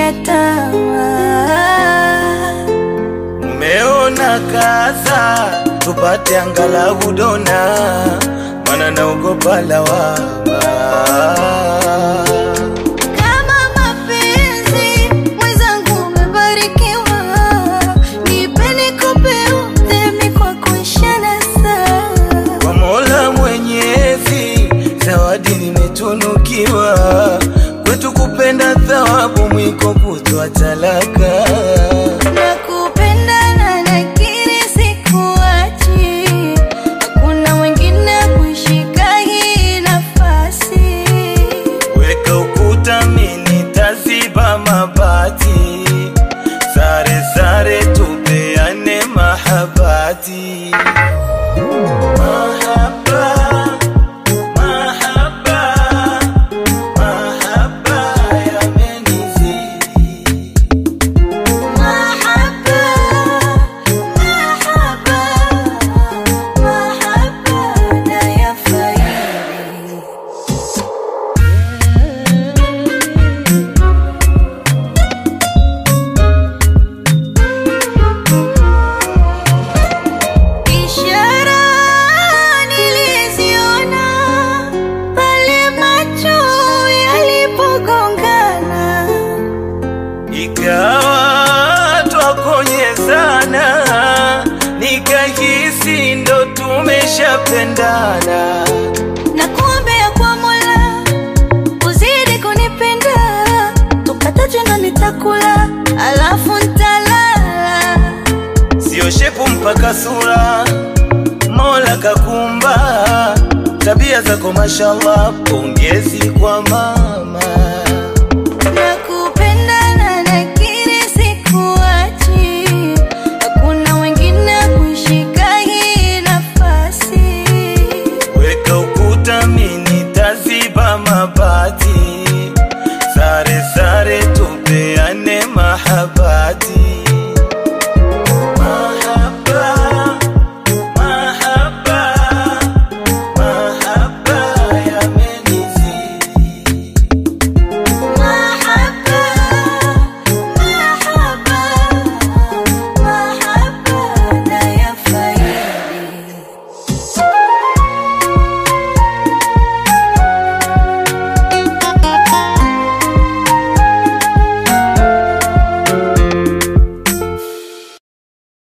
ya tamaa. Umeona kaza tupate angalau dona, mana naogopa lawama. Kama mapenzi mwenzangu umebarikiwa, nipe nikupe udhemi kwa kuishana saa. Kwa Mola Mwenyezi, zawadi nimetunukiwa, kwetu kupenda thawabu, mwiko kutoa talaka. Nakupenda na nakiri sikuachi, hakuna mwingine kushika hii nafasi. Weka ukuta, mimi taziba mabati, sare sare, tupeane mahabati. Mahaba, mahaba, mahaba yamenizidi. Mahaba, mahaba, mahaba nayafaidi. Ishara niliziona pale macho yalipogongana. Ikawa twakonyezana, nikahisi ndo tumeshapendana. na kuombea kwa Mola uzidi kunipenda, tukataje na nitakula, alafu ntalala. Sio shepu mpaka sura, Mola kakumba. Tabia zako mashallah, pongezi kwa mama.